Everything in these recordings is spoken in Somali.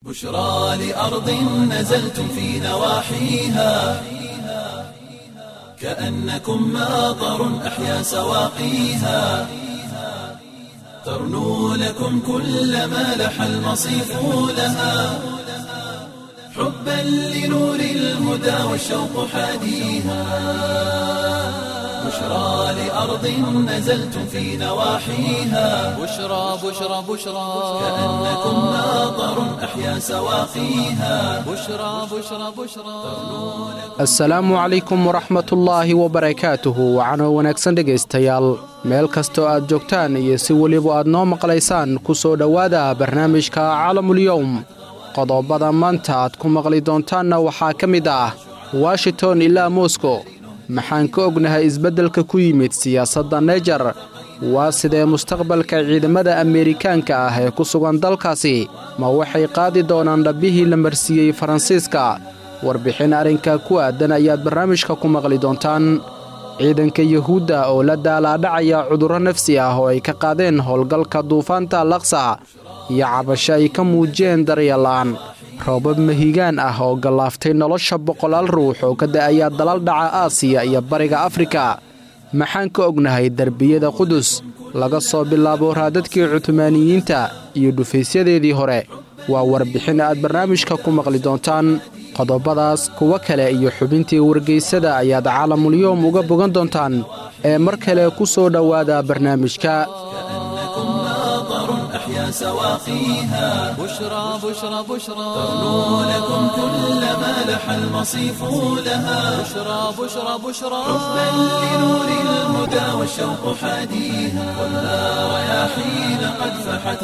بشرى لأرض نزلتم في نواحيها كأنكم ماطر أحيا سواقيها ترنو لكم كل ما لح المصيف لها حبا لنور الهدى والشوق حاديها بشرى لأرض نزلتم في نواحيها بشرى بشرى بشرى كأنكم ماطر أحيا سواقيها بشرى بشرى بشرى asalaamu calaykum waraxmatullaahi wabarakaatuhu waxaana wanaagsan dhegaystayaal meel kastoo aad joogtaan iyo si weliba aad noo maqlaysaan ku soo dhowaada barnaamijka calamulyowm qodobada maanta aad ku maqli doontaanna waxaa ka mid ah washington ilaa moskow maxaan ka ognahay isbeddelka ku yimid siyaasadda nejar waa sidee mustaqbalka ciidamada ameerikaanka ah ee ku sugan dalkaasi ma waxay qaadi doonaan dhabbihii la marsiiyey faransiiska warbixin arrinka ku aadan ayaad barnaamijka ku maqli doontaan ciidanka yuhuudda oo la daalaadhacaya cudurro nafsi ah oo ay ka qaadeen howlgalka duufaanta laksa iyo cabasho ay ka muujiyeen daryeela'aan roobab mahigaan ah oo gallaaftay nolosha boqolaal ruux oo ka da'aya dalal dhaca aasiya iyo bariga afrika maxaan ka ognahay derbiyada qudus laga soo bilaabo raadadkii cutumaaniyiinta iyo dhufaysyadeedii hore waa warbixin aad barnaamijka ku maqli doontaan qodobadaas kuwo kale iyo xubintii wargeysada ayaad caalamulyoom uga bogan doontaan ee mar kale ku soo dhowaada barnaamijka كأنكم ماطر أحيا سواقيها بشرى بشرى بشرى ترنو لكم كل ما لح المصيف لها بشرى بشرى بشرى حبا لنور الهدى والشوق حاديها ولا رياحين قد فحت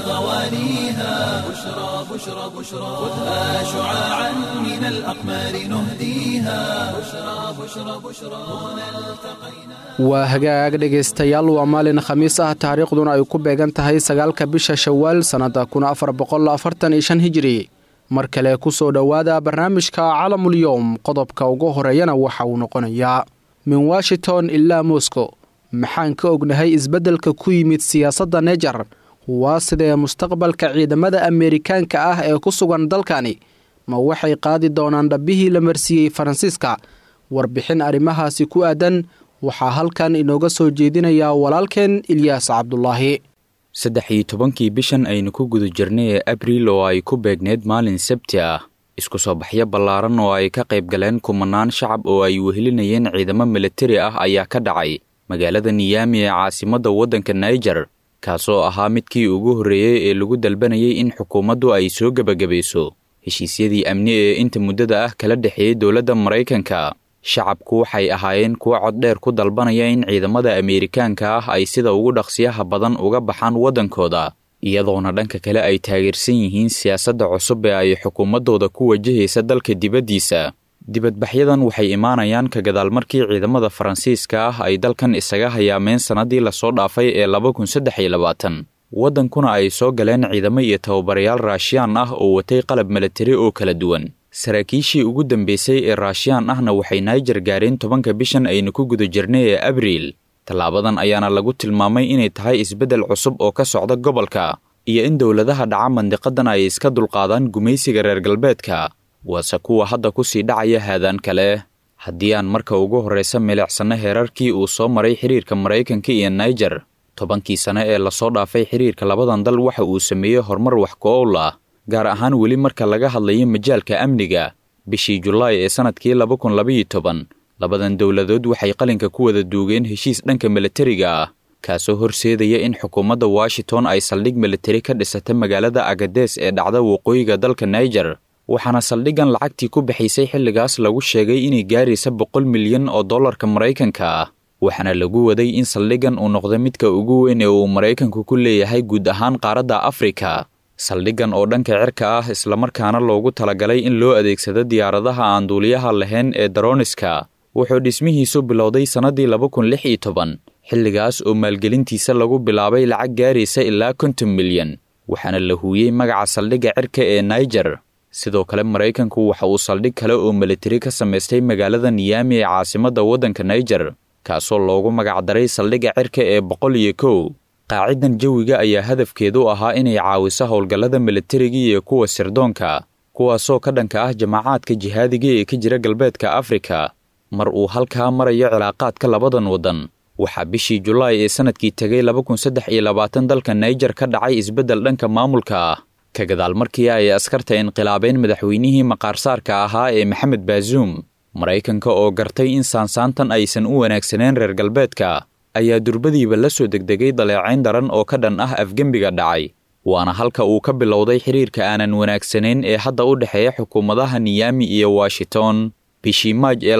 غوانيها بشرى بشرى بشرى خذها شعاعا من الأقمار نهديها بشرى بشرى بشرى هنا التقينا waa hagaag dhegaystayaal waa maalin khamiis ah taariikhduna ay ku beegan tahay sagaalka bisha shawaal sannadda kun afar boqol afartan iyo shan hijiri mar kale ku soo dhowaada barnaamijka calamulyowm qodobka ugu horeeyana waxa uu noqonayaa min washington ilaa moskow maxaan ka ognahay isbeddelka ku yimid siyaasadda nejar waa sidee mustaqbalka ciidamada ameerikaanka ah ee ku sugan dalkani ma waxay qaadi doonaan dhabbihii la marsiiyey faransiiska warbixin arrimahaasi ku aadan waxaa halkan inooga soo jeedinayaa walaalkeen ilyaas cabdulaahi saddex iyo tobankii bishan aynu ku guda jirnay ee abriil oo ay ku beegneed maalin sabti ah isku soo baxyo ballaaran oo ay ka qayb galeen kumanaan shacab oo ay wehelinayeen ciidamo militari ah ayaa ka dhacay magaalada niyaami ee caasimadda waddanka naijer kaasoo ahaa midkii ugu horreeyey ee lagu dalbanayay in xukuumaddu ay soo gebagabayso heshiisyadii amni ee inta muddada ah kala dhexeeyey dowladda maraykanka shacabku waxay ahaayeen kuwo coddheer ku dalbanaya in ciidamada ameerikaanka ah ay sida ugu dhaqsiyaha badan uga baxaan waddankooda iyadoona dhanka kale ay taageersan yihiin siyaasadda cusub ee ay xukuumaddooda ku wajahaysa dalka dibaddiisa dibadbaxyadan waxay imaanayaan ka gadaal markii ciidamada faransiiska ah ay dalkan isaga hayaameen sannadii lasoo dhaafay ee laba kun saddex iyo labaatan waddankuna ay soo galeen ciidamo iyo tababarayaal raashiyaan ah oo watay qalab militari oo kala duwan saraakiishii ugu dambeysay ee raashiyaan ahna waxay naijer gaareen tobanka bishan aynu ku guda jirnay ee abriil tallaabadan ayaana lagu tilmaamay inay tahay isbeddel cusub oo ka socda gobolka iyo in dowladaha dhaca mandiqadan ay iska dulqaadaan gumaysiga reer galbeedka waase kuwa hadda ku sii dhacaya haadaan kale haddii aan marka ugu horraysa milicsanno heerarkii uu soo maray xiriirka maraykanka iyo naijer tobankii sane ee lasoo dhaafay xiriirka labadan dal waxa uu sameeyey horumar wax ku-owl ah gaar ahaan weli marka laga hadlayo majaalka amniga bishii julaay ee sannadkii laba kun labaiyo toban labadan dowladood waxay qalinka ku wada duugeen heshiis dhanka militariga ah kaasoo horseedaya in xukuumadda washington ay saldhig militari ka dhisata magaalada agadees ee dhacda waqooyiga dalka naijer waxaana saldhiggan lacagtii ku bixaysay xilligaas lagu sheegay inay gaaraysa boqol milyan oo dollarka maraykanka ah waxaana lagu waday in saldhiggan uu noqdo midka ugu weyn ee uu maraykanku ku leeyahay guud ahaan qaaradda afrika saldhiggan oo dhanka cirka ah islamarkaana loogu talagalay in loo adeegsado diyaaradaha aan duuliyaha lahayn ee daroniska wuxuu dhismihiisu bilowday sannadii laba kun lix iyo toban xilligaas oo maalgelintiisa lagu bilaabay lacag gaaraysa ilaa konton milyan waxaana la huuyey magaca saldhigga cirka ee naijer sidoo kale maraykanku waxa uu saldhig kale oo militari ka samaystay magaalada niyaami ee caasimadda waddanka naijer kaasoo loogu magacdaray saldhigga cirka ee boqol iyo kow qaacidan jawiga ayaa hadafkeedu ahaa inay caawiso howlgallada militariga iyo kuwa sirdoonka kuwaasoo ka dhanka ah jamaacaadka jihaadiga ee ka jira galbeedka afrika mar uu halkaa marayo cilaaqaadka labadan waddan waxaa bishii julaay ee sannadkii tegay dalka naijer ka dhacay isbeddel dhanka maamulka ah ka gadaal markii ay askarta inqilaabeen madaxweynihii maqaarsaarka ahaa ee maxamed baazuum maraykanka oo gartay in saansaantan aysan u wanaagsaneen reer galbeedka ayaa durbadiiba la soo degdegay daleecayn daran oo ka dhan ah afgembiga dhacay waana halka uu ka bilowday xiriirka aanan wanaagsanayn ee hadda u dhexeeya xukuumadaha niyami iyo washington bishii maaj ee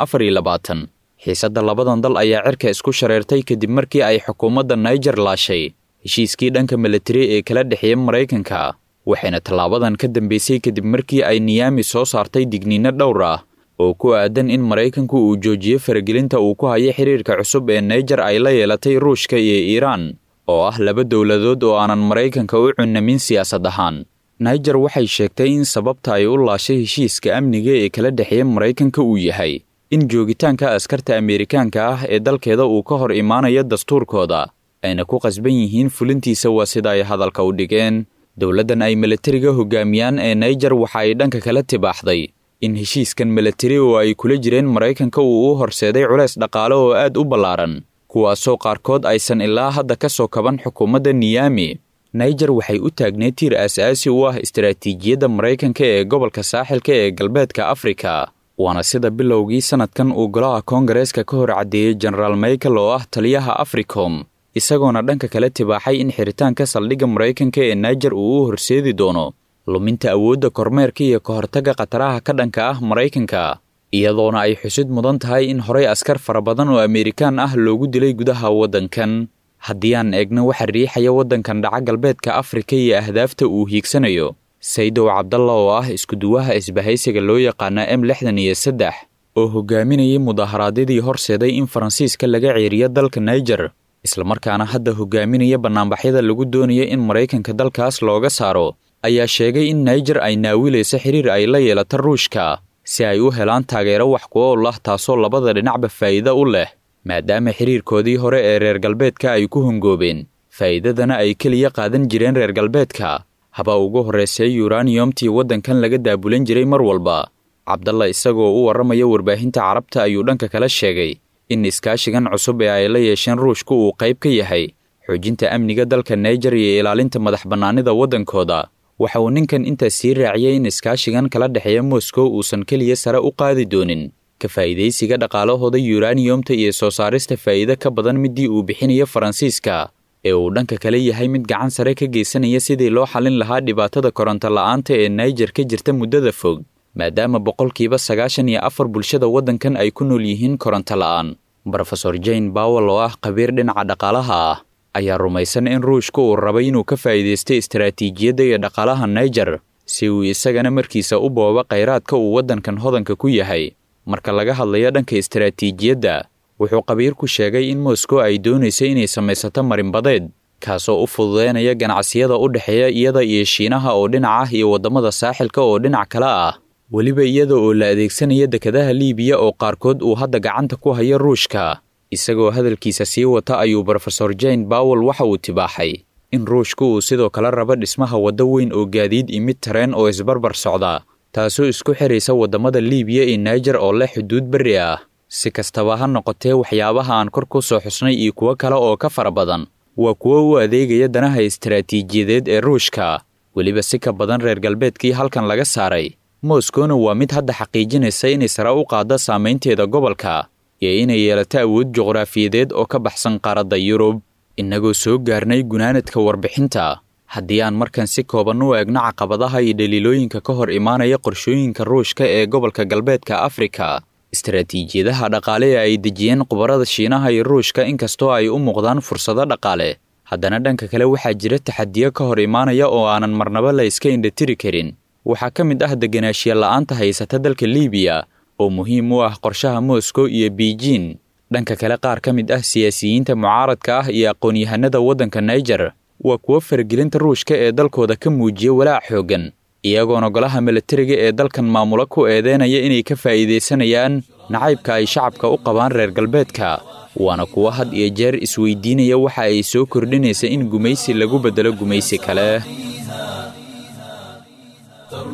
xiisadda labadan dal ayaa cirka isku shareertay kadib markii ay xukuumadda naijer laashay heshiiskii dhanka milatari ee kala dhexeeya maraykanka waxayna tallaabadan ka dambeysay kadib markii ay niyami soo saartay digniino dhowr ah oo ku aadan in maraykanku uu joojiyo faragelinta uu ku hayo xiriirka cusub ee naijer ay la yeelatay ruushka iyo iiraan oo ah laba dowladood oo aanan maraykanka u cunamin siyaasad ahaan naijer waxay sheegtay in sababta ay u laashay heshiiska amniga ee kala dhexeeya maraykanka uu yahay in joogitaanka askarta ameerikaanka ah ee dalkeeda uu ka hor imaanayo dastuurkooda ayna ku qasban yihiin fulintiisa waa sida ay hadalka u dhigeen dowladdan ay milatariga hogaamiyaan ee naijer waxa ay dhanka kala tibaaxday in heshiiskan milatari oo ay kula jireen maraykanka uu u horseeday culays dhaqaale oo aad u ballaaran kuwaasoo qaarkood aysan ilaa hadda ka soo kaban xukuumadda niyami naijer waxay u taagneed tiir aas-aasi u ah istaraatiijiyadda maraykanka ee gobolka saaxilka ee galbeedka afrika waana sida bilowgii sannadkan uu golaha koongareeska ka hor caddeeyey jenaraal michael oo ah taliyaha africom isagoona dhanka kale tibaaxay in xiritaanka saldhigga maraykanka ee naijer uu u horseedi doono luminta awoodda kormeerka iyo ka hortagga khataraha ka dhanka ah maraykanka iyadoona ay xusid mudan tahay in horey askar fara badan oo ameerikaan ah loogu dilay gudaha waddankan haddii aan eegno waxa riixaya waddankan dhaca galbeedka afrika iyo ahdaafta uu hiigsanayo saydow cabdalla oo ah iskuduwaha isbahaysiga loo yaqaana m lixdan iyo saddex oo hogaaminayay mudaharaadyadii horseeday in faransiiska laga ceeriyo dalka naijer islamarkaana hadda hogaaminaya bannaanbaxyada lagu doonayo in maraykanka dalkaas looga saaro ayaa sheegay in naijer ay naawilayso xiriir ay la yeelato ruushka si ay u helaan taageero wax ku ool ah taasoo labada dhinacba faa'iido u leh maadaama xiriirkoodii hore ee reer galbeedka ay ku hongoobeen faa'iidadana ay keliya qaadan jireen reer galbeedka haba ugu horreysay yuraniyomtii waddankan laga daabulan jiray mar walba cabdalla isagoo u warramaya warbaahinta carabta ayuu dhanka kala sheegay in iskaashigan cusub ee ay la yeesheen ruushku uu qayb ka yahay xoojinta amniga dalka naijer iyo ilaalinta madax bannaanida waddankooda waxa uu ninkan intaas sii raaciyey in iskaashigan kala dhexeeya moskow uusan keliya sare u qaadi doonin ka faa'iidaysiga dhaqaalahooda yuraniyomta iyo soo saarista faa'iido ka badan midii uu bixinayo faransiiska ee uu dhanka kale yahay mid gacan sare ka geysanaya sidii loo xallin lahaa dhibaatada koronto la'aanta ee naijer ka jirta muddada fog maadaama boqolkiiba sagaashan iyo afar bulshada waddankan ay ku nool yihiin koronto la'aan brofesor jane bawel oo ah khabiir dhinaca dhaqaalaha ah ayaa rumaysan in ruushka uu rabay inuu ka faa'iidaysto istaraatiijiyadda iyo dhaqaalaha naijer si uu isagana markiisa u boobo khayraadka uu waddankan hodanka ku yahay marka laga hadlayo dhanka istaraatiijiyadda wuxuu khabiirku sheegay in moskow ay doonayso inay samaysato marinbadeed kaasoo u fududeynaya ganacsiyada u dhexeeya iyada iyo shiinaha oo dhinac ah iyo waddamada saaxilka oo dhinac kale ah weliba iyada oo la adeegsanaya dekadaha liibiya oo qaarkood uu hadda gacanta ku hayo ruushka isagoo hadalkiisa sii wata ayuu brofesor jane bawel waxa uu tibaaxay in ruushka uu sidoo kale rabo dhismaha waddo weyn oo gaadiid imid tareen oo isbarbar socda taasoo isku xiraysa waddamada liibiya iyo naijer oo leh xuduud berri ah si kastaba ha noqotee waxyaabaha aan kor ku soo xusnay iyo kuwo kale oo ka fara badan waa kuwo u adeegaya danaha istaraatiijiyadeed ee ruushka weliba si ka badan reer galbeedkii halkan laga saaray moskowna waa mid hadda xaqiijinaysa inay sare u qaaddo saamaynteeda gobolka iyo inay yeelato awood juqraafiyadeed oo ka baxsan qaaradda yurub innagoo soo gaarnay gunaanadka warbixinta haddii aan markan si kooban u eegno caqabadaha iyo dhaliilooyinka ka hor imaanaya qorshooyinka ruushka ee gobolka galbeedka afrika istaraatiijiyadaha dhaqaale ee ay dejiyeen khubarada shiinaha iyo ruushka inkastoo ay u muuqdaan fursado dhaqaale haddana dhanka kale waxaa jira taxadiyo ka hor imaanaya oo aanan marnaba la iska indhatiri karin waxaa ka mid ah deganaanshiya la'aanta haysata dalka liibiya oo muhiim u ah qorshaha moskow iyo beijin dhanka kale qaar ka mid ah siyaasiyiinta mucaaradka ah iyo aqoon-yahanada waddanka naijer waa kuwo faragelinta ruushka ee dalkooda ka muujiya walaac xooggan iyagoona golaha milatariga ee dalkan maamulo ku eedeynaya inay ka faa'iidaysanayaan nacaybka ay shacabka u qabaan reer galbeedka waana kuwo had iyo jeer isweydiinaya waxa ay soo kordhinaysa in gumaysi lagu beddelo gumaysi kale ترنو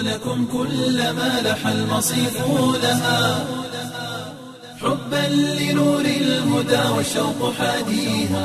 لكم كل ما لح المصيف لها حبا لنور الهدى والشوق حاديها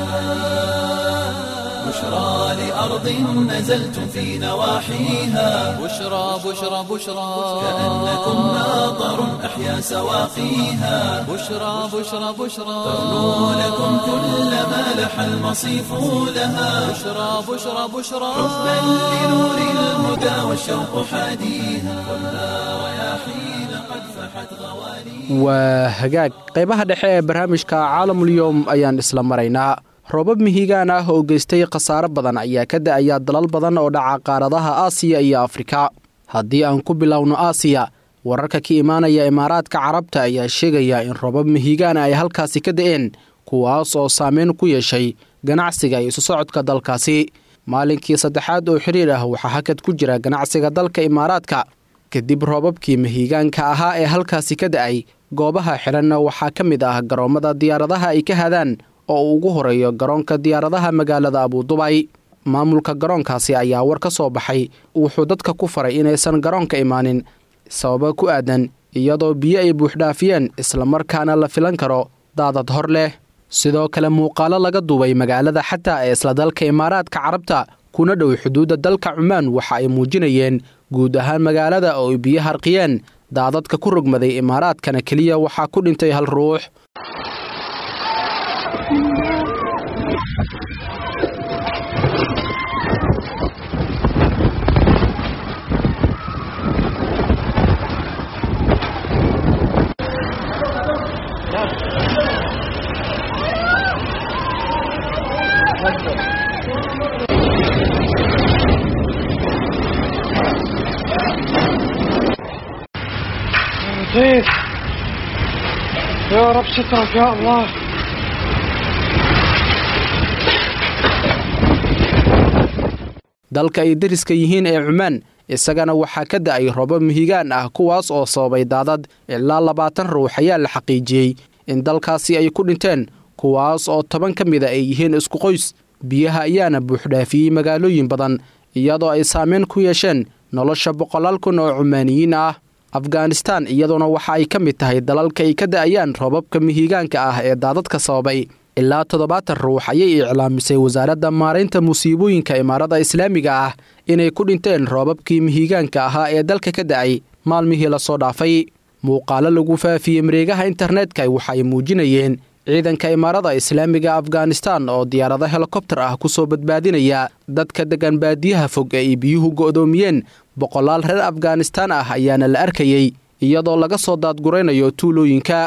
بشرى لأرض نزلتم في نواحيها بشرى بشرى بشرى كأنكم ماطر أحيا سواقيها بشرى بشرى بشرى ترنو لكم كل ما لح المصيف لها بشرى بشرى بشرى حبا لنور الهدى والشوق حاديها ولا رياحين قد فحت غواليها waa hagaag qaybaha dhexe ee barnaamijka caalamulyoom ayaan isla maraynaa roobab mihigaan ah oo geystay khasaare badan ayaa ka da'aya dalal badan oo dhaca qaaradaha aasiya iyo afrika haddii aan ku bilowno aasiya wararka ka imaanaya imaaraadka carabta ayaa sheegaya in roobab mihigaana ay halkaasi ka da'een kuwaas oo saameyn ku yeeshay ganacsiga iyo isu socodka dalkaasi maalinkii saddexaad oo xiriir ah waxaa hakad ku jira ganacsiga dalka imaaraadka kadib roobabkii mihigaanka ahaa ee halkaasi ka da'ay goobaha xidhanna waxaa ka mid ah garoommada diyaaradaha ay ka hadaan oo uu ugu horeeyo garoonka diyaaradaha magaalada abudubay maamulka garoonkaasi ayaa war ka soo baxay wuxuu dadka ku faray inaysan garoonka imaanin sababo ku aadan iyadoo biyo ay buuxdhaafiyeen islamarkaana la filan karo daadad hor leh sidoo kale muuqaalo laga duubay magaalada xataa ee isla dalka imaaraadka carabta kuna dhow xuduudda dalka cumaan waxa ay muujinayeen guud ahaan magaalada oo ay biyo harqiyeen daadadka ku rogmaday imaaraadkana keliya waxaa ku dhintay hal ruux لطيف يا رب سترك يا الله dalka ay deriska yihiin ee cumaan isagana waxaa ka da'ay robo mihigaan ah kuwaas oo sababay daadad ilaa labaatan ruux ayaa la xaqiijiyey in dalkaasi ay ku dhinteen kuwaas oo toban ka mida ay yihiin isku qoys biyaha ayaana buuxdhaafiyey magaalooyin badan iyadoo ay saameyn ku yeesheen nolosha boqolaal kun oo cumaaniyiin ah afghanistan iyaduna waxa ay ka mid tahay dalalka ay ka da'ayaan roobabka mihigaanka ah ee daadadka sababay ilaa toddobaatan ruux ayay iclaamisay wasaaradda maaraynta musiibooyinka imaarada islaamiga ah inay ku dhinteen roobabkii mihigaanka ahaa ee dalka ka da'ay maalmihii lasoo dhaafay muuqaalo lagu faafiyey mareegaha internetka waxaay muujinayeen ciidanka imaarada islaamiga afghanistan oo diyaarado helikobtar ah ku soo badbaadinaya dadka deggan baadiyaha fog ee ay biyuhu go'doomiyeen boqolaal reer afghanistaan ah ayaana la arkayey iyadoo laga soo daadguraynayo tuulooyinka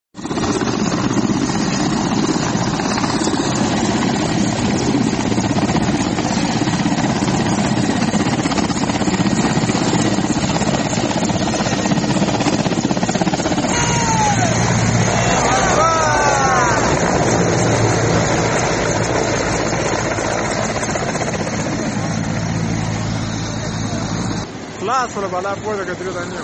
لا solo para la puerta que tiro daño.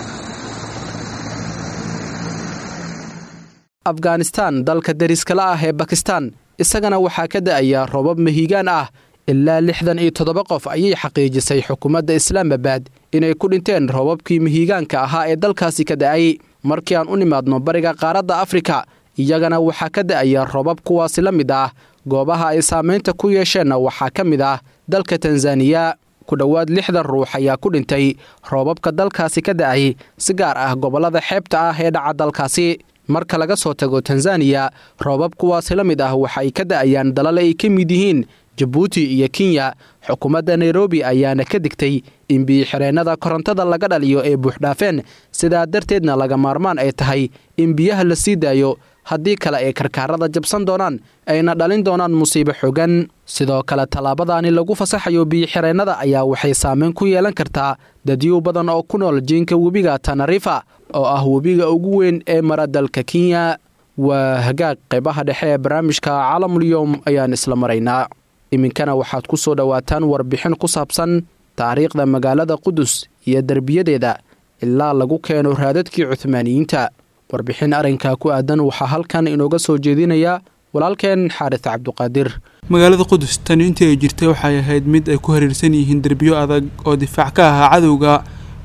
afghanistan dalka deriskala ah ee bakistan isagana waxaa ka da'aya roobab mahiigaan ah ilaa lixdan iyo toddoba qof ayay xaqiijisay xukuumadda islaamabad inay ku dhinteen roobabkii mahiigaanka ahaa ee dalkaasi ka da'ay markii aan u nimaadno bariga qaaradda afrika iyagana waxaa ka da'aya roobab kuwaasi la mid ah goobaha ay saamaynta ku yeesheenna waxaa ka mid ah dalka tanzaniya ku dhowaad lixdan ruux ayaa ku dhintay roobabka dalkaasi ka da'ay si gaar ah gobollada xeebta ah ee dhaca dalkaasi marka laga soo tago tanzaniya roobab kuwaasi la mid ah waxa ay ka da'ayaan dalal ay ka mid yihiin jabuuti iyo kenya xukuumadda nairobi ayaana ka digtay in biyo-xireennada korontada laga dhaliyo ee buuxdhaafeen sidaa darteedna laga maarmaan ay tahay in biyaha la sii daayo haddii kale ay karkaarada jabsan doonaan ayna dhalin doonaan musiibo xogan sidoo kale tallaabadaani lagu fasaxayo biyo-xireennada ayaa waxay saameyn ku yeelan kartaa dadyow badan oo ku nool jiinka webiga tanarifa oo ah webiga ugu weyn ee mara dalka kenya waa hagaag qaybaha dhexe ee barnaamijka caalamulyoom ayaan isla maraynaa iminkana waxaad ku soo dhowaataan warbixin ku saabsan taariikhda magaalada qudus iyo derbiyadeeda ilaa lagu keeno raadadkii cuhmaaniyiinta warbixin arrinkaa ku aadan waxaa halkan inooga soo jeedinaya walaalkeen xaaris cabduqaadir magaalada qudus tani intii ay jirtay waxay ahayd mid ay ku hareersan yihiin derbiyo adag oo difaac ka ahaa cadowga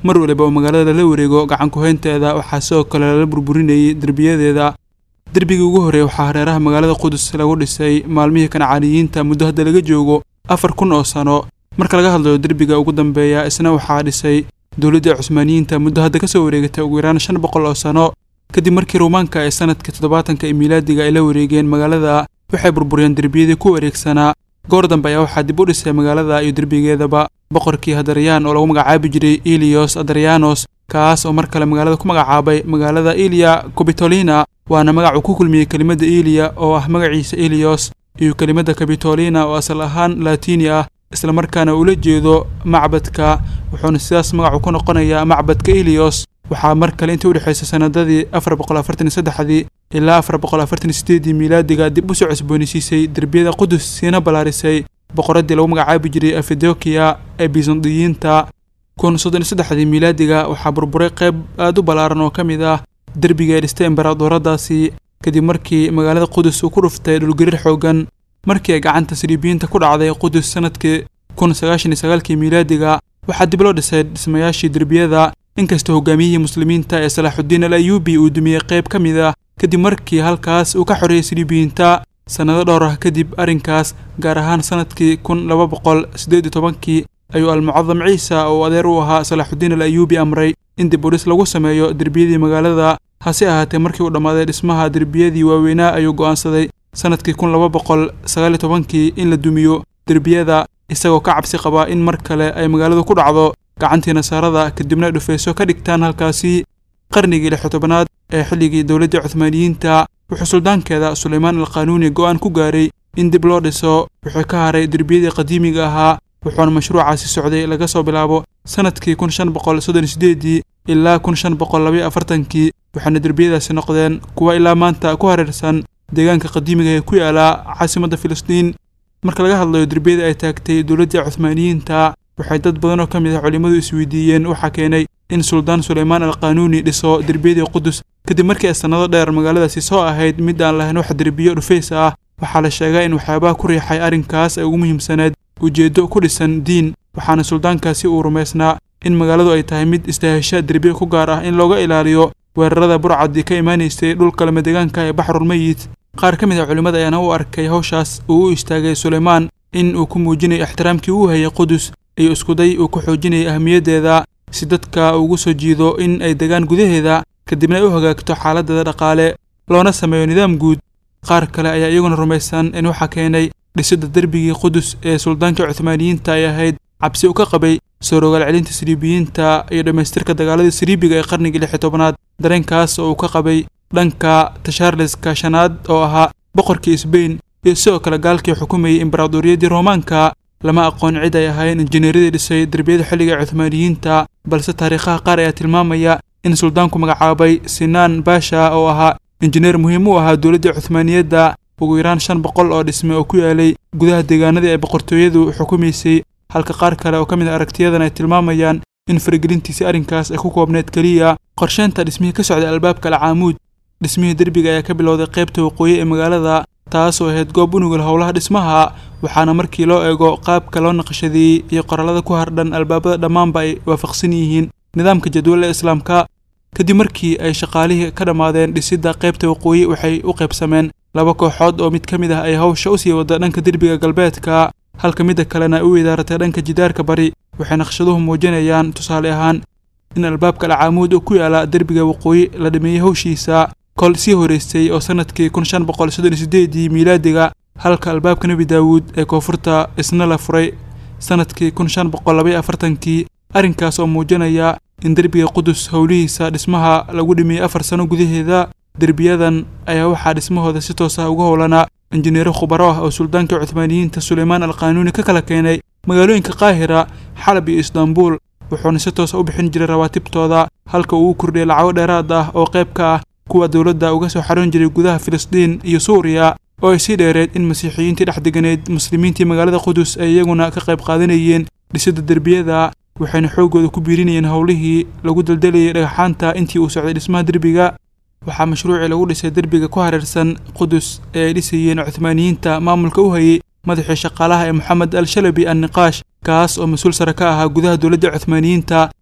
mar waliba oo magaalada lala wareego gacan ku-haynteeda waxaa sidoo kale lala burburinayay derbiyadeeda derbigii ugu horreeya waxaa hareeraha magaalada qudus lagu dhisay maalmihii kancaaniyiinta muddo hadda laga joogo afar kun oo sano marka laga hadlayo derbiga ugu dambeeya isna waxaa dhisay dowladda cusmaaniyiinta muddo hadda kasoo wareegatay ugu yaraan shan boqol oo sano kadib markii ruumaanka ee sanadkii toddobaatanka ee miilaadiga ay la wareegeen magaalada waxay burburiyeen derbiyadii ku wareegsanaa goor dambe ayaa waxaa dib u dhisay magaalada iyo derbigeedaba boqorkii hadariyaan oo lagu magacaabi jiray elios adaryanos kaas oo mar kale magaalada ku magacaabay magaalada eliya cobitolina waana magac uu ku kulmiyey kelimadda eliya oo ah magaciisa elios iyo kelimadda cabitolina oo asal ahaan laatiini ah islamarkaana ula jeedo macbadka wuxuuna sidaas magacu ku noqonayaa macbadka elios waxaa mar kale intii udhexaysay sanadadii afar boqol afartan iyo saddexdii ilaa afar boqol afartan iyo sideedii miilaadiga dib u soo cusboonaysiisay derbiyada qudus siina ballaarisay boqoraddii lagu magacaabi jiray afidokiya ee bizandiyiinta kun soddon iyo saddexdii miilaadiga waxaa burburay qayb aad u ballaaran oo ka mid ah derbiga ay dhistay embaradooraddaasi kadib markii magaalada qudus uu ku dhuftay dhulgariir xooggan markii ay gacanta siriibiyiinta ku dhacday qudus sanadkii kun sagaashan iyo sagaalkii miilaadiga waxaa dib loo dhisay dhismayaashii derbiyada inkastoo hogaamiyihii muslimiinta ee salaaxuddiin al ayuubi uu dumiyey qayb ka mid ah kadib markii halkaas uu ka xoreeyey siriibiyiinta sannado dhowr ah kadib arrinkaas gaar ahaan sanadkii kun laba boqol siddeed iyo tobankii ayuu almucadam ciisa oo adeer u ahaa salaaxuddiin al ayuubi amray in dib u dhis lagu sameeyo derbiyadii magaalada hase ahaatee markii uu dhammaaday dhismaha derbiyadii waaweynaa ayuu go'aansaday sanadkii kun laba boqol sagaal iyo tobankii in la dumiyo derbiyada isagoo ka cabsi qabaa in mar kale ay magaaladu ku dhacdo gacantii nasaarada kadibna ay dhufayso ka dhigtaan halkaasi qarnigii lix tobanaad ee xilligii dowladdii cuthmaaniyiinta wuxuu suldaankeeda sulaymaan alqaanuuni go'aan ku gaaray in dib loo dhiso wuxuu ka haray derbiyadii qadiimiga ahaa wuxuuna mashruucaasi socday laga soo bilaabo sanadkii kun shan boqol soddon iyo sideedii ilaa kun shan boqol labaiyo afartankii waxaana derbiyadaasi noqdeen kuwa ilaa maanta ku hareersan deegaanka qadiimiga ee ku yaala caasimadda filistiin marka laga hadlayo derbiyada ay taagtay dowladdii cuthmaaniyiinta waxay dad badan oo ka mid ah culimmadu isweydiiyeen waxaa keenay in suldaan sulaymaan alqaanuuni dhiso derbiyadii qudus kadib markii ay sannado dheer magaaladaasi soo ahayd mid aan lahayn wax derbiyo dhufays ah waxaa la sheegaa in waxyaabaha ku riixay arrinkaas ay ugu muhiimsaneed ujeeddo ku dhisan diin waxaana suldaankaasi uu rumaysnaa in magaaladu ay tahay mid istaahesha derbiyo ku gaar ah in looga ilaaliyo weerarada burcadii ka imaanaysay dhulka lamadegaanka ee baxrulmeyit qaar ka mid ah culimmada ayaana u arkay hawshaas uu u istaagay sulaymaan in uu ku muujinayo ixtiraamkii uu hayay qudus iyo iskuday uu ku xoojinayay ahmiyaddeeda si dadka ugu soo jiido in ay degaan gudaheeda kadibna ay u hagaagto xaaladdeeda dhaqaale loona sameeyo nidaam guud qaar kale ayaa iyaguna rumaysan in waxaa keenay dhisidda derbigii qudus ee suldaanka cuthmaaniyiinta ay ahayd cabsi u ka qabay soo rogaal celinta siriibiyiinta iyo dhammaystirka dagaaladii siriibiga ee qarnigii lix iyo tobanaad dareenkaas oo uu ka qabay dhanka tashaarleska shanaad oo ahaa boqorkii sbain iyo sidoo kale gaalkii xukumayay imbaraadoriyadii roomaanka lama aqoon cid ay ahayn injineeradii dhisay derbiyada xilliga ee cuthmaaniyiinta balse taariikhaha qaar ayaa tilmaamaya in suldaanku magacaabay sinaan baasha oo ahaa injineer muhiim u ahaa dowladdii cuthmaaniyadda ugu yaraan shan boqol oo dhisme oo ku yaalay gudaha deegaanadii ay boqortooyadu xukumaysay halka qaar kale oo ka mid a aragtiyadan ay tilmaamayaan in faragelintiisii arrinkaas ay ku koobneed keliya qorsheynta dhismihii ka socday albaabka alcaamuud dhismihii derbiga ayaa ka bilowday qaybta waqooyi ee magaalada taasoo ahayd goob unugul howlaha dhismaha waxaana markii loo eego qaabka loo naqshadeeyey iyo qorallada ku hardhan albaabada dhammaanba ay waafaqsan yihiin nidaamka jadwal ee islaamka kadib markii ay shaqaalihii ka dhammaadeen dhisidda qaybta waqooyi waxay u qaybsameen laba kooxood oo mid ka mid ah ay hawsha u sii wada dhanka derbiga galbeedka halka midda kalena ay u idaaratay dhanka jidaarka bari waxay naqshaduhu muujinayaan tusaale ahaan in albaabka alcaamuud oo ku yaala derbiga waqooyi la dhameeyey hawshiisa kol sii horeysay oo sanadkii kun shan boqol soddon iyo sideedii miilaadiga halka albaabka nebi daawuud ee koonfurta isna la furay sanadkii kun shan boqol labaiyo afartankii arrinkaas oo muujinaya in derbiga qudus howlihiisa dhismaha lagu dhimiyey afar sano gudaheeda derbiyadan ayaa waxaa dhismahooda si toos ah uga howlanaa injineero khubaro ah oo suldaanka cuthmaaniyiinta sulaymaan alqaanuuni ka kala keenay magaalooyinka qaahira xalab iyo istaanbuul wuxuuna si toosa u bixin jiray rawaatibtooda halka uu u kordhiyay lacago dheeraad ah oo qayb ka ah kuwa dowladda uga soo xaroon jiray gudaha filistiin iyo suuriya oo ay sii dheereed in masiixiyiintii dhex deganeed muslimiintii magaalada qudus ay iyaguna ka qayb qaadanayeen dhisidda derbiyada waxayna xooggooda ku biirinayeen howlihii lagu daldalayay dhagaxaanta intii uu socday dhismaha derbiga waxaa mashruucii lagu dhisay derbiga ku hareersan qudus ee ay dhisayeen cuthmaaniyiinta maamulka u hayay madaxii shaqaalaha ee moxamed al shalabi an niqaash kaas oo mas-uul sare ka ahaa gudaha dowladda cuthmaaniyiinta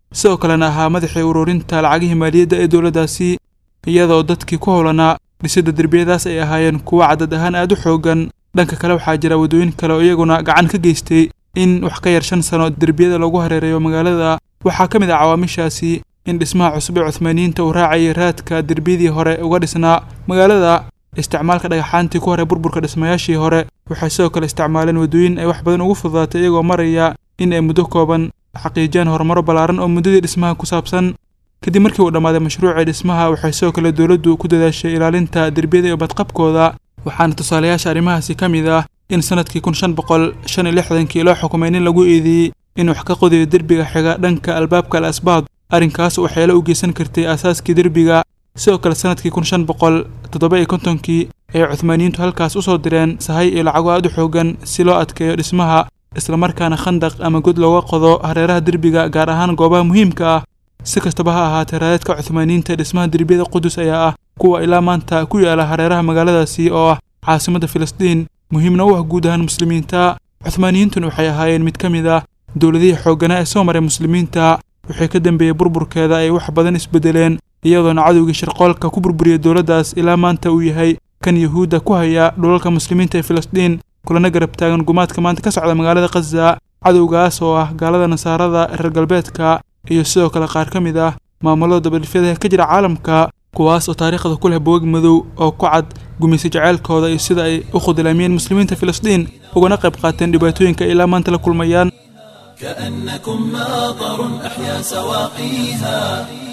sidoo kalena ahaa madaxii ururinta lacagihii maaliyadda ee dowladdaasi iyadoo dadkii ku howlanaa dhisidda derbiyadaas ay ahaayeen kuwo cadad ahaan aad u xooggan dhanka kale waxaa jira waddooyin kale oo iyaguna gacan ka geystay in wax ka yar shan sano derbiyada lagu hareereeyo magaalada waxaa ka mid ah cawaamishaasi in dhismaha cusub ee cuhmaaniyiinta uu raacayay raadka derbiyadii hore uga dhisnaa magaalada isticmaalka dhagaxaantii ku hore burburka dhismayaashii hore waxay sidoo kale isticmaaleen waddooyin ay wax badan ugu fududaatay iyagoo maraya in ay muddo kooban xaqiijiyaan horumaro ballaaran oo muddadii dhismaha ku saabsan kadib markii uu dhammaaday mashruucii dhismaha waxay sidoo kale dowladdu ku dadaashay ilaalinta derbiyada iyo badqabkooda waxaana tusaalayaasha arrimahaasi ka mid ah in sannadkii kun shan boqol shan iyo lixdankii loo xukumay nin lagu eedeeyey in wax ka qodayo derbiga xiga dhanka albaabka al asbaad arrinkaas waxyeelo u geysan kartay aasaaskii derbiga sidoo kale sannadkii kun shan boqol toddoba iyo kontonkii ayay cuhmaaniyiintu halkaas u soo direen sahay iyo lacago aad u xoogan si loo adkeeyo dhismaha islamarkaana khandaq ama god looga qodo hareeraha derbiga gaar ahaan goobaha muhiimka ah si kastaba ha ahaatee raadadka cuhmaaniyiinta dhismaha derbiyada qudus ayaa ah kuwa ilaa maanta ku yaala hareeraha magaaladaasi oo ah caasimadda filistiin muhiimna u ah guud ahaan muslimiinta cuhmaaniyiintuna waxay ahaayeen mid ka mid ah dowladihii xoogganaa ee soo maray muslimiinta waxay ka dambeeyey burburkeeda ay wax badan isbedeleen iyadoona cadowgii shirqoolka ku burburiyey dowladdaas ilaa maanta uu yahay kan yuhuudda ku haya dhulalka muslimiinta ee filistiin kulana garab taagan gumaadka maanta ka socda magaalada khaza cadowgaas oo ah gaalada nasaarada reer galbeedka iyo sidoo kale qaar ka mid ah maamulada dabadhifyada ka jira caalamka kuwaas oo taariikhda ku leh bogag madow oo ku cad gumaysa jaceylkooda iyo sida ay u khudlaamiyeen muslimiinta filistiin ugana qayb qaateen dhibaatooyinka ilaa maanta la kulmayaan كأنكم ماطر أحيا سواقيها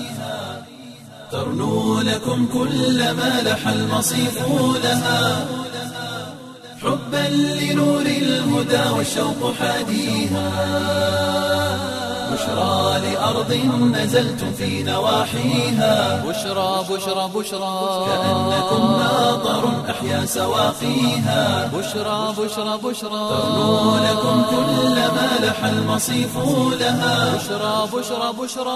ترنو لكم كل ما لح المصيف لها حبا لنور الهدى والشوق حاديها بشرى لأرض نزلتم في نواحيها بشرى بشرى بشرى كأنكم ماطر أحيا سواقيها بشرى بشرى بشرى ترنو لكم كل ما لح المصيف لها بشرى بشرى بشرى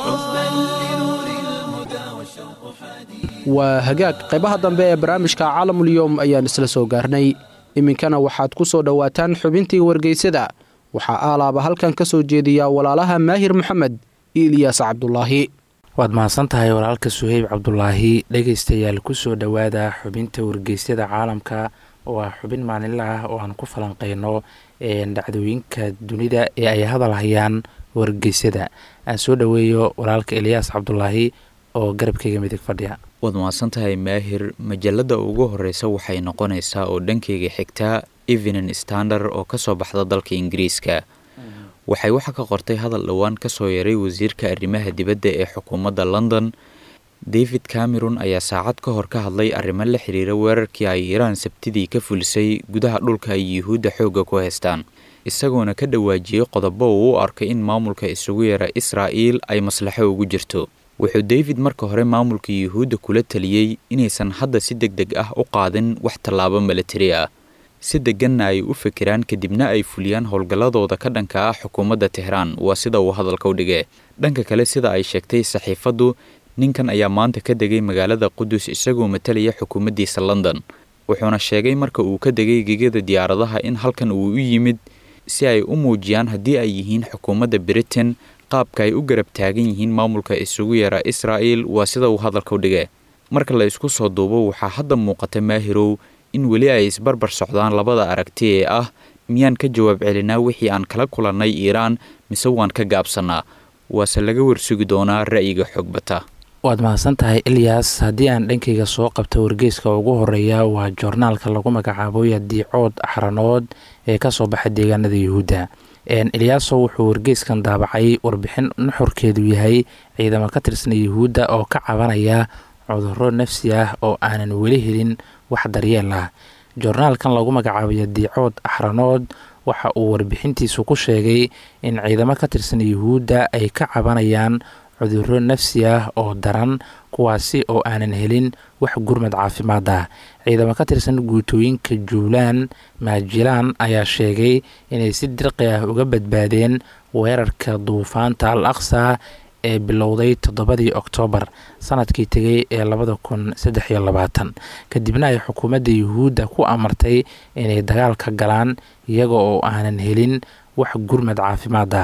waa hagaag qaybaha dambe ee barnaamijka caalamulyoom ayaan isla soo gaarnay iminkana waxaad ku soo dhowaataan xubintii wargeysada waxaa aalaaba halkan ka soo jeediyaa walaalaha maahir maxamed iyo ilyaas cabdulaahi waad mahadsan tahay walaalka suheyb cabdulaahi dhegaystayaal kusoo dhowaada xubinta wargeysyada caalamka oo ah xubin maalinla ah oo aan ku falanqeyno dhacdooyinka dunida ee ay hadal hayaan wargeysyada aan soo dhoweeyo walaalka eliyaas cabdulaahi oo garabkayga midig fadhiya waad mahadsantahay maahir majalada ugu horeysa waxay noqonaysaa oo dhankeyga xigtaa evening standard oo kasoo baxda dalka ingiriiska waxay waxa ka qortay hadal dhowaan kasoo yaray wasiirka arrimaha dibadda ee xukuumadda london david cameron ayaa saacad ka hor ka hadlay arrimo la xiriira weerarkii ay iiraan sabtidii ka fulisay gudaha dhulka ay yuhuudda xoogga ku haystaan isagoona ka dhawaajiyey qodobo uu u arkay in maamulka isugu yara israa'iil ay maslaxo ugu jirto wuxuu david marka hore maamulka yuhuudda kula taliyey inaysan hadda si deg deg ah u qaadin wax tallaabo milatari ah si deganna ay u fikiraan kadibna ay fuliyaan howlgalladooda ka dhanka ah xukuumadda tehraan waa sida uu hadalka u dhigay dhanka kale sida ay sheegtay saxiifaddu ninkan ayaa maanta ka degay magaalada qudus isagoo matalaya xukuumaddiisa london wuxuuna sheegay marka uu ka degay gegada diyaaradaha in halkan uu u yimid si ay u muujiyaan haddii ay yihiin xukuumadda britain qaabka ay u garab taagan yihiin maamulka isugu yara israa'il waa sida uu hadalka u dhigay marka la isku soo duubo waxaa hadda muuqata maahirow in weli ay isbarbar socdaan labada aragti ee ah miyaan ka jawaab celinaa wixii aan kala kulannay iiraan mise waan ka gaabsannaa waase laga warsugi doonaa ra'yiga xogbata waad mahadsan tahay ilyas haddii aan dhankayga soo qabta wargeyska ugu horeeya waa joornaalka lagu magacaabo yadiicood axranood ee kasoo baxay deegaanada yuhuudda eliyaaso wuxuu wargeyskan daabacay warbixin nuxurkeedu yahay ciidamo ka tirsan yuhuudda oo ka cabanaya cudurro nafsi ah oo aanan weli helin wax daryeel ah joornaalkan lagu magacaabo yadiicood axranood waxa uu warbixintiisu ku sheegay in ciidamo ka tirsan yuhuudda ay ka cabanayaan cudurro nafsi ah oo daran kuwaasi oo aanan helin wax gurmad caafimaad ah ciidamo ka tirsan guutooyinka juulaan maajilaan ayaa sheegay inay si dirqi ah uga badbaadeen weerarka duufaanta al aqsa ee bilowday toddobadii oktoobar sanadkii tegay ee labada kun saddex iyo labaatan kadibna ay xukuumadda yuhuudda ku amartay inay dagaal ka galaan iyaga oo aanan helin wax gurmad caafimaad ah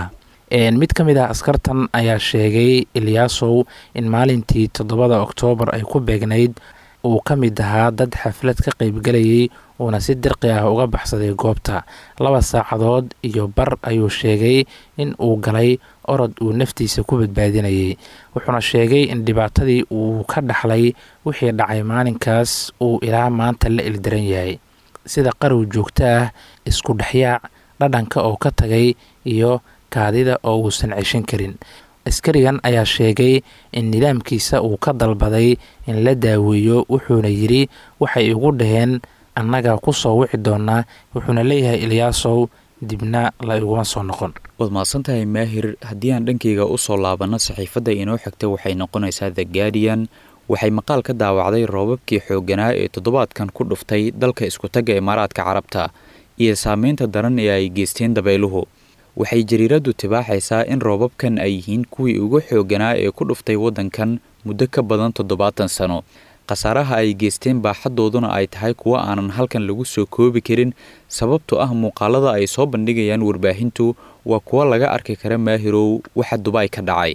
mid ka mid ah askartan ayaa sheegay ilyaasow in maalintii toddobada oktoobar ay ku beegnayd uu ka mid ahaa dad xaflad ka qaybgelayay uuna si dirqi ah uga baxsaday goobta laba saacadood iyo bar ayuu sheegay in uu galay orod uu naftiisa ku badbaadinayay wuxuuna sheegay in dhibaatadii uu ka dhaxlay wixii dhacay maalinkaas uu ilaa maanta la ildaran yahay sida qarow joogto ah isku dhexyaac dhadhanka oo ka tagay iyo kaadida oo uusan ceshan karin askarigan ayaa sheegay in nidaamkiisa uu ka dalbaday in la daaweeyo wuxuuna yidhi waxay igu dhaheen annaga ku soo wici doonaa wuxuuna leeyahay ilyaasow dibna la iguma soo noqon waad mahadsantahay maahir haddii aan dhankayga u soo laabanno saxiifadda inoo xigta waxay noqonaysaa the guardian waxay maqaal ka daawacday roobabkii xoogganaa ee toddobaadkan ku dhuftay dalka iskutagga imaaraadka carabta iyo saameynta daran ee ay geysteen dabayluhu waxay jariiraddu tibaaxaysaa in roobabkan ay yihiin kuwii ugu xoogganaa ee ku dhuftay waddankan muddo ka badan toddobaatan sano khasaaraha ay geysteen baaxaddooduna ay tahay kuwo aanan halkan lagu soo koobi karin sababtoo ah muuqaalada ay soo bandhigayaan warbaahintu waa kuwo laga arki kara maahirow waxa dubaay ka dhacay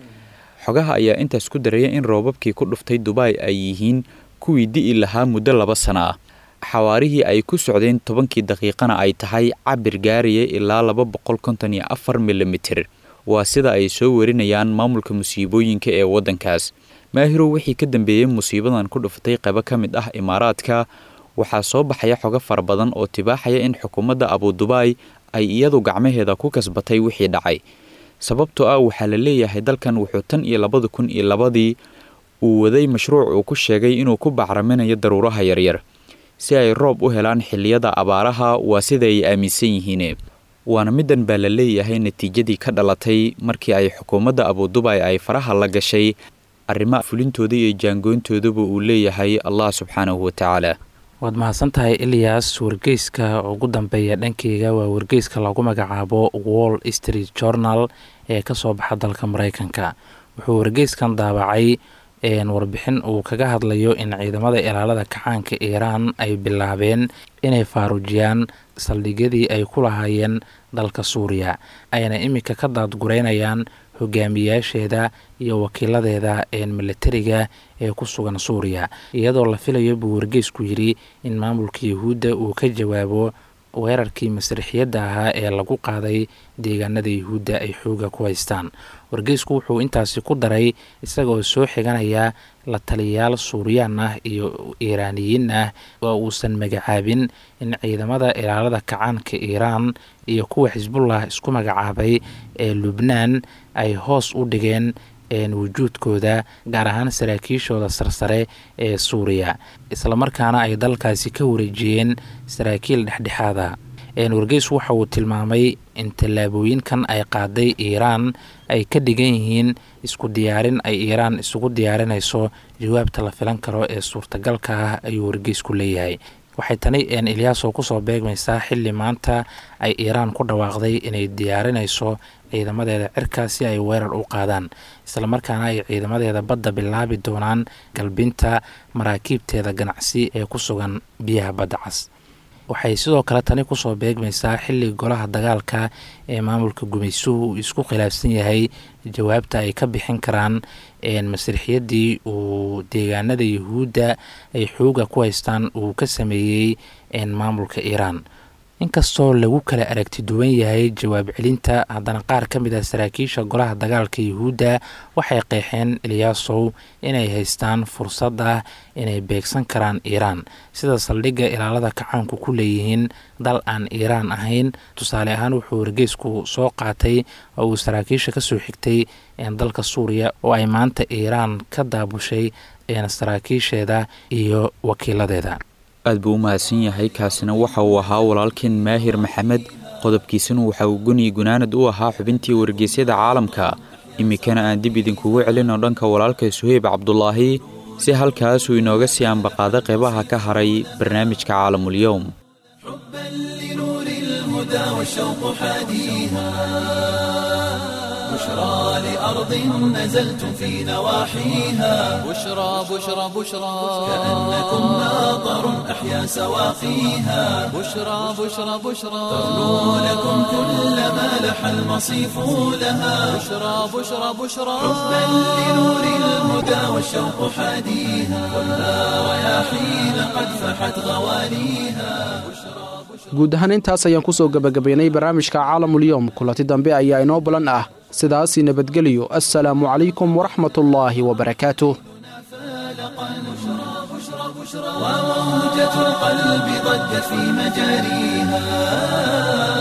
xogaha ayaa intaas ku daraya in roobabkii ku dhuftay dubaay ay yihiin kuwii di'i lahaa muddo laba sana ah xawaarihii ay ku socdeen tobankii daqiiqana ay tahay cabir gaaraya ilaa laba boqol konton iyo afar milimitir waa sida ay soo warinayaan maamulka musiibooyinka ee waddankaas maahirow wixii ka dambeeyey musiibadan ku dhufatay qaybo ka mid ah imaaraadka waxaa soo baxaya xogo fara badan oo tibaaxaya in xukuumadda abudubaay ay iyadu gacmaheeda ku kasbatay wixii dhacay sababtoo ah waxaa la leeyahay dalkan wuxuu tan iyo labada kun iyo labadii uu waday mashruuc uu ku sheegay inuu ku bacraminayo daruuraha yaryar si ay roob u helaan xilliyada abaaraha waa sida ay aaminsan yihiin waana middan baa la leeyahay natiijadii ka dhalatay markii ay xukuumadda abudubaay ay faraha la gashay arrimaha fulintooda iyo jaangooyntoodaba uu leeyahay allah subxaanahu watacaala waad mahadsantahay ilyas wargeyska ugu dambeeya dhankeyga waa wargeyska lagu magacaabo wall street journal ee kasoo baxa dalka mareykanka wuxuu wargeyskan daabacay warbixin uu kaga hadlayo in ciidamada ilaalada kacaanka iiraan ay bilaabeen inay faaruujiyaan saldhigyadii ay ku lahaayeen dalka suuriya ayna iminka ka daadgureynayaan hogaamiyaasheeda iyo wakiiladeeda militariga ee ku sugan suuriya iyadoo la filayo buu wargeysku yidhi in maamulka yahuudda uu ka jawaabo weerarkii masriixiyadda ahaa ee lagu qaaday deegaanada yahuudda ay xooga ku haystaan wargeysku wuxuu intaasi ku daray isagoo soo xiganaya la taliyayaal suuriyaan ah iyo iiraaniyiin ah oo uusan magacaabin in ciidamada ilaalada kacaanka iiraan iyo kuwa xisbullah isku magacaabay ee lubnaan ay hoos u dhigeen wujuudkooda gaar ahaan saraakiishooda sarsare ee suuriya islamarkaana ay dalkaasi ka wareejiyeen saraakiil dhexdhexaada wargeys waxa uu tilmaamay in tallaabooyinkan ay qaaday iiraan ay ka dhigan yihiin isku diyaarin ay iiraan isugu diyaarinayso jawaabta la filan karo ee suurtagalka ah ayuu wargeysku leeyahay waxay tani ilyaaso kusoo beegmaysaa xilli maanta ay iiraan ku dhawaaqday inay diyaarinayso ciidamadeeda cirka si ay weerar u qaadaan islamarkaana ay ciidamadeeda badda bilaabi doonaan galbinta maraakiibteeda ganacsi ee ku sugan biyaha badda cas waxay sidoo kale tani kusoo beegmaysaa xilli golaha dagaalka ee maamulka gumaysuhu uu isku khilaafsan yahay jawaabta ay ka bixin karaan masriixiyadii uu deegaanada yahuudda ay xooga ku haystaan uu ka sameeyey maamulka iiraan inkastoo lagu kala aragti duwan yahay jawaab celinta haddana qaar ka mid ah saraakiisha golaha dagaalka yahuudda waxay qeexeen ilyaasow inay haystaan fursad ah inay beegsan karaan iiraan sida saldhigga ilaalada kacaanku ku leeyihiin dal aan iiraan ahayn tusaale ahaan wuxuu wargeysku soo qaatay oo uu saraakiisha kasoo xigtay dalka suuriya oo ay maanta iiraan ka daabushay saraakiisheeda iyo wakiiladeeda aad buu u mahadsan yahay kaasina waxa uu ahaa walaalkeen maahir maxamed qodobkiisuna waxa uu guni gunaanad u ahaa xubintii wargeysyada caalamka iminkana aan dib idinkugu celino dhanka walaalka suheyb cabdulaahi si halkaasuu inooga sii ambaqaada qeybaha ka haray barnaamijka caalamulyowm والشوق حاديها بشرى لأرض نزلتم في نواحيها بشرى بشرى بشرى كأنكم ناظر أحيا سواقيها بشرى بشرى بشرى ترنو لكم كل ما لح المصيف لها بشرى بشرى بشرى حبا لنور الهدى والشوق حاديها والنار رياحين قد فحت غواليها guud ahaan intaas ayaan kusoo gebagabaynay barnaamijka caalamulyoom kulanti dambe ayaa inoo balan ah sidaasi nabadgeliyo assalaamu calaykum waraxmatullaahi wabarakaatuh وموجة القلب ضجت في مجاريها